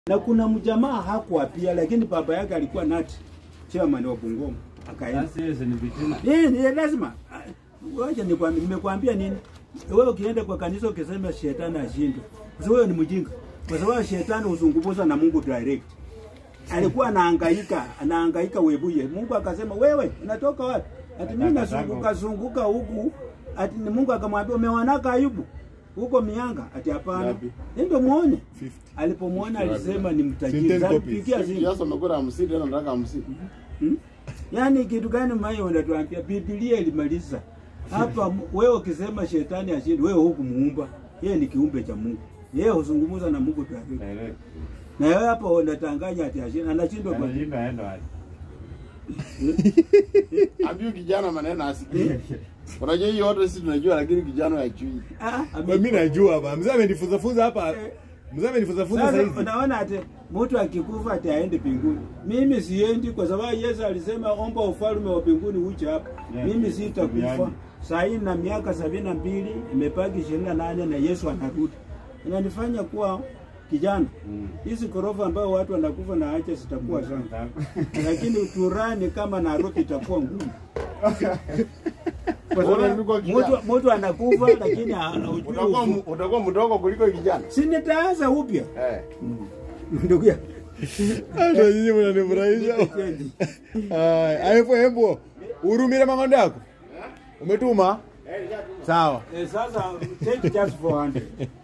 na kuna mjamaa hakuwa pia, lakini baba yake alikuwa nati chairman wa Bungoma akaenda. Sasa hiyo ni vitina. Ni, ni lazima. Ah, Wacha nikwambie, nimekwambia nini? Wewe ukienda kwa kanisa ukisema shetani ashindwe, sasa wewe ni mjinga, kwa sababu shetani huzungumza na Mungu direct. Alikuwa anahangaika, anahangaika webuye. Mungu akasema, wewe unatoka wapi? Ati mimi nazunguka zunguka huku. Ati ni Mungu akamwambia, umewanaka Ayubu huko mianga? Ati hapana, Ngapi? ndio muone. 50. Alipomwona alisema ni Send mtajiri. ten copies. Alipigia simu. Kiasi amekula hamsini tena nataka hamsini. Hmm? Yaani kitu gani mayo unatuambia? Biblia ilimaliza hapa. mu- Wewe ukisema shetani ashindi, wewe hukumuumba yeye, ni kiumbe cha Mungu. Yeye huzungumza na Mungu tu. Direct. Na wewe hapa unatanganya ati ashindi, anashindwa kwa Anashinda aenda wapi? Ambiu kijana maneno asikie. Unajua hii yote sisi tunajua lakini kijana hajui. Ah, Kwa mimi najua hapa. Mzee amenifunza funza hapa. Mzee amenifunza funza Sasa sasa hivi. unaona ati mtu akikufa ati aende mbinguni. Mimi siendi kwa sababu Yesu alisema omba ufalme wa mbinguni uje hapa. Yeah. Mimi sitakufa. Duniani. Saa hii na miaka sabini na mbili imebaki ishirini na nane na Yesu anarudi. Inanifanya kuwa kijana. Mm. Hizi ghorofa ambayo watu wanakufa na acha zitakuwa sana. Lakini turani kama Nairobi itakuwa ngumu. Kwa Bora sababu niko kijana. mtu mtu anakufa lakini ha- hujui Utakuwa ufu- mu- utakuwa mdogo kuliko kijana. si nitaanza upya Eh. ndugu yangu. Ndio nyinyi mnanifurahisha. Haya, hebu hebu urumire mangondo yako. Umetuma? Sawa. Eh, sasa take just 400